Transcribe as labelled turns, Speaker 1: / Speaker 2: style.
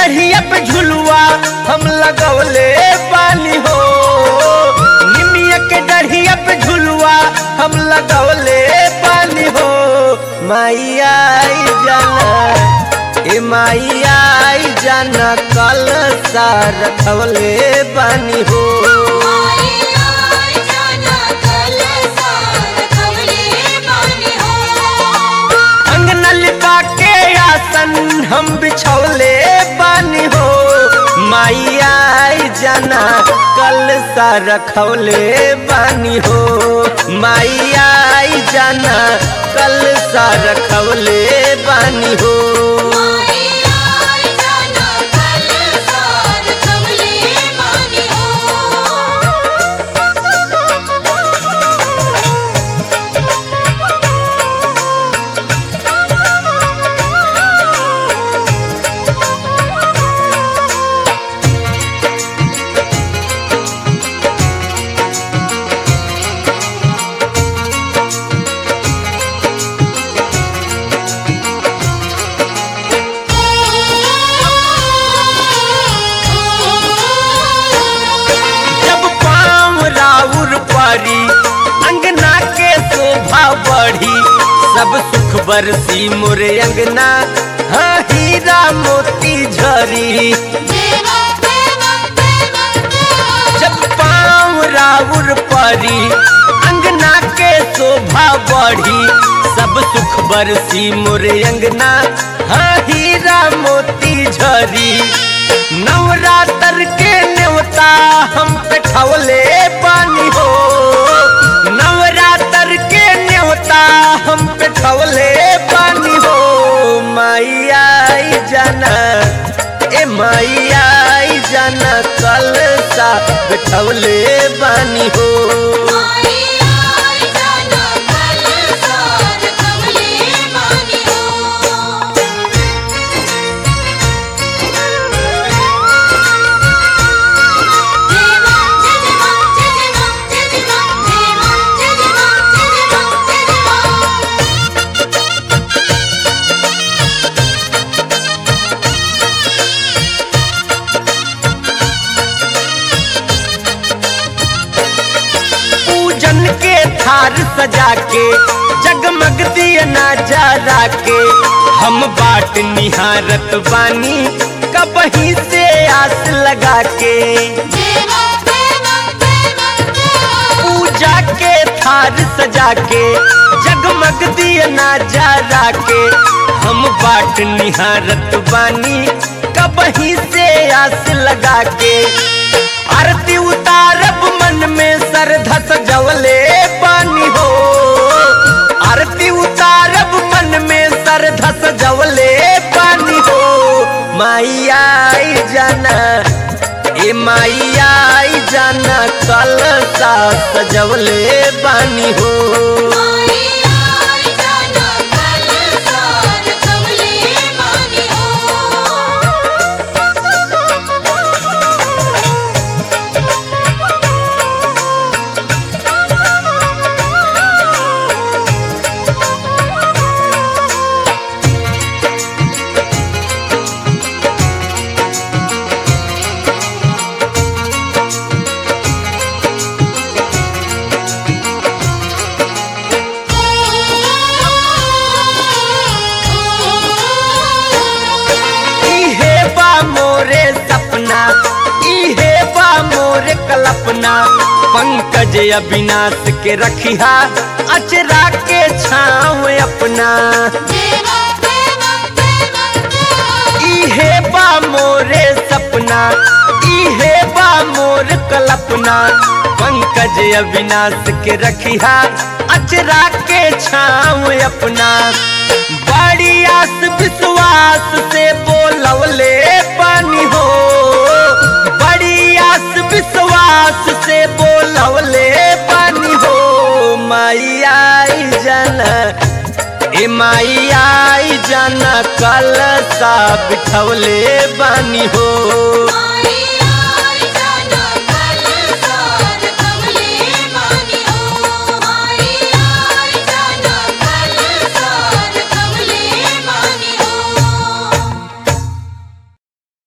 Speaker 1: डढ़िया पे झुलुआ हम लगौले बानी हो निमिया के डढ़िया पे झुलुआ हम लगौले बानी हो माइया आई जाना ए माइया आई जाना कल सा रखवले बानी हो अंगना लिपा के आसन हम बिछौले बानी हो माइया आई जाना कल सा रखौले बानी हो माइया आई जाना कल सा रखौले बानी हो जब पाँव राउर परी अंगना के शोभा बढ़ी सब सुख बरसी मोरे अंगना हाँ हीरा मोती झरी जब पाँव राउर परी अंगना के शोभा बढ़ी सब सुख बरसी मोरे अंगना हाँ हीरा मोती झरी नवरात्र के न्योता हम पे ठवले पानी हो नवरात्र के न्योता हम पे ठवले पानी हो माइया आई जाना ए माइया आई जाना कल सा बिठवले बानी हो पूजन के थार सजा के जगमग दिया ना जरा के हम बाट निहारत बानी कबही से आस लगा के पूजा के थार सजा के जगमग दिया ना जरा के हम बाट निहारत बानी कबही से आस लगा के आरती उतारब मन में श्रद्धा सजवले पानी हो आरती उतारब मन में श्रद्धा सजवले पानी हो माइया आई जाना ए माइया आई जाना कल सा सजवले बानी हो इहे बा मोरे सपना इहे बा मोरे कल्पना पंकज अविनाश के रखिया अचरा के छाव अपना इहे बा मोरे सपना इहे बा मोर कल्पना पंकज अविनाश के रखिया अचरा के छाव अपना बड़ी आस विश्वास से बोलवले पानी हो बड़ी आस विश्वास से बोलवले पानी हो माइया आई जाना ए माइया आई जाना कल सा बिठवले बानी हो